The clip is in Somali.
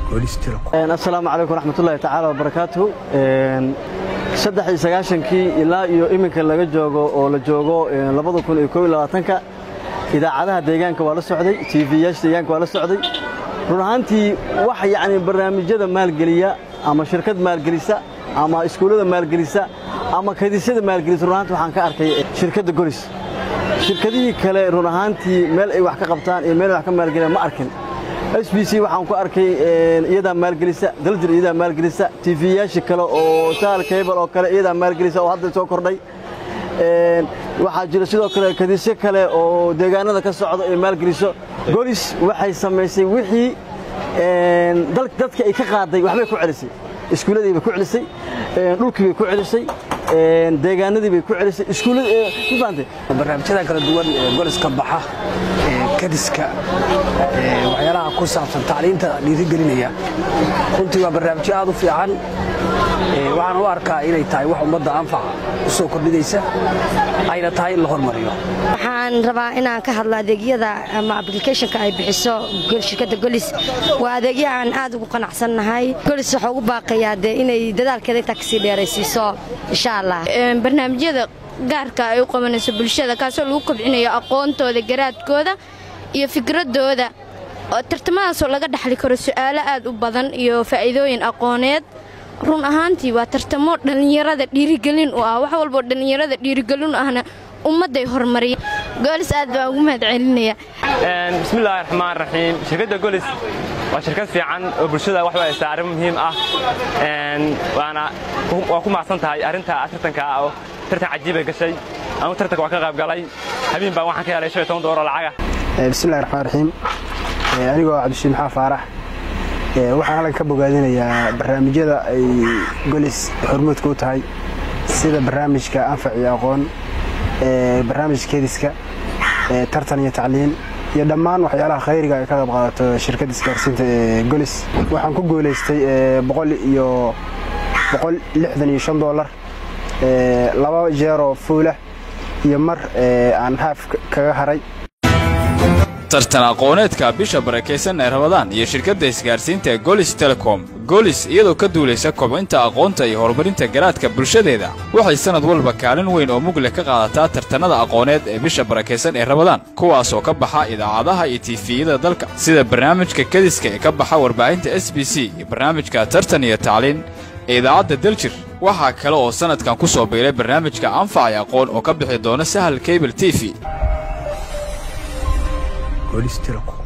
golis telecom assalaamu calaykum waraxmatullaahi tacaala wabarakaatuhu saddex iyo sagaashankii ilaa iyo iminka laga joogo oo la joogo labada kun iyo koob iyo labaatanka idaacadaha deegaanka waa la socday tv-yaasha deegaanka waa la socday run ahaantii wax yacni barnaamijyada maalgeliya ama shirkad maalgelisa ama iskuullada maalgelisa ama kadisyada maalgelisa run ahaantii waxaan ka arkay shirkadda golis shirkadihii kale run ahaantii meel ay wax ka qabtaan iyo meel ay wax ka maalgeliyaan ma arkin s b c waxaan ku arkay iyadaa maalgelisa daljir iyadaa maalgelisa tv-yaashii kale oo sahal kaybal oo kale iyadaa maalgelisa oo hadda soo kordhay waxaa jira sidoo kale kadisyo kale oo deegaanada ka socdo ay maalgeliso golis waxay samaysay wixii dadka ay ka qaaday waxbay ku celisay iskuulladii bay ku celisay dhulkii bay ku celisay deegaanadii bay ku celisay iskuullada barnaamijyada kala duwan ee goliska baxa ee kadiska waxyaalaha ku saabsan tacliinta dhiirigelinaya runtii waa barnaamijyo aad u fiican waxaan u arkaa inay tahay wax ummadda anfaca u soo kordhinaysa ayna tahay in la hormariyo waxaan rabaa inaan ka hadlo adeegyada ama ablicathonka ay bixiso shirkadda golis waa adeegyo aan aad ugu qanacsannahay golis waxaa ugu baaqayaa dee inay dadaalkeeda intaa kasii dheeraysiiso insha allah barnaamijyada gaarka ay u qabanayso bulshada kaasoo lagu kobcinayo aqoontooda garaadkooda iyo fikradooda tartamadaasoo laga dhaxli karo su'aalo aad u badan iyo faa'iidooyin aqooneed run ahaantii waa tartamo dhallinyarada dhiirigelin u ah wax walboo dhallinyarada dhiirigelin u ahna ummadday horumariya goolis aad baan ugu mahad celinaya bismillaahi raxmaan raxiim shirkadda golis waa shirkad fiican oo bulshada wax u haysaa arrin muhiim ah waana waa ku macsan tahay arrinta tartanka ah oo tartan cajiibay gashay anugu tartanka waa ka qayb galay habeen baan waxaan ka helay shan iyo toban doollar lacaga bismillahi raxmaan raxiim anigoo cabdishiin maxaa faarax waxaan halkan ka bogaadinayaa barnaamijyada ay golis hormuudka u tahay sida barnaamijka anfac iyo aqoon barnaamijka kediska tartan iyo tacliin iyo dhammaan waxyaalaha khayriga ay ka qayb qaadato shirkadda isgaarsiinta ee golis waxaan ku guulaystay boqol iyo boqol lixdan iyo shan dollar laba jeeroo fuulah iyo mar aan haaf kaga haray tartan aqooneedka bisha barakaysan ee rabadaan iyo shirkadda isgaarsiinta ee golis telecom golis iyadoo ka duulaysa kobcinta aqoonta iyo horumarinta garaadka bulshadeeda waxay sannad walba kaalin weyn oo mugleh ka qaadataa tartannada aqooneed ee bisha barakaysan ee rabadaan kuwaas oo ka baxa idaacadaha iyo tiifiyada dalka sida barnaamijka kediska ee ka baxa warbaahinta s b c iyo barnaamijka tartan iyo tacliin ee idaacadda daljir waxaa kale oo sannadkan ku soo biiray barnaamijka anfac iyo aqoon oo ka bixi doona sahal kabel t v golis telecom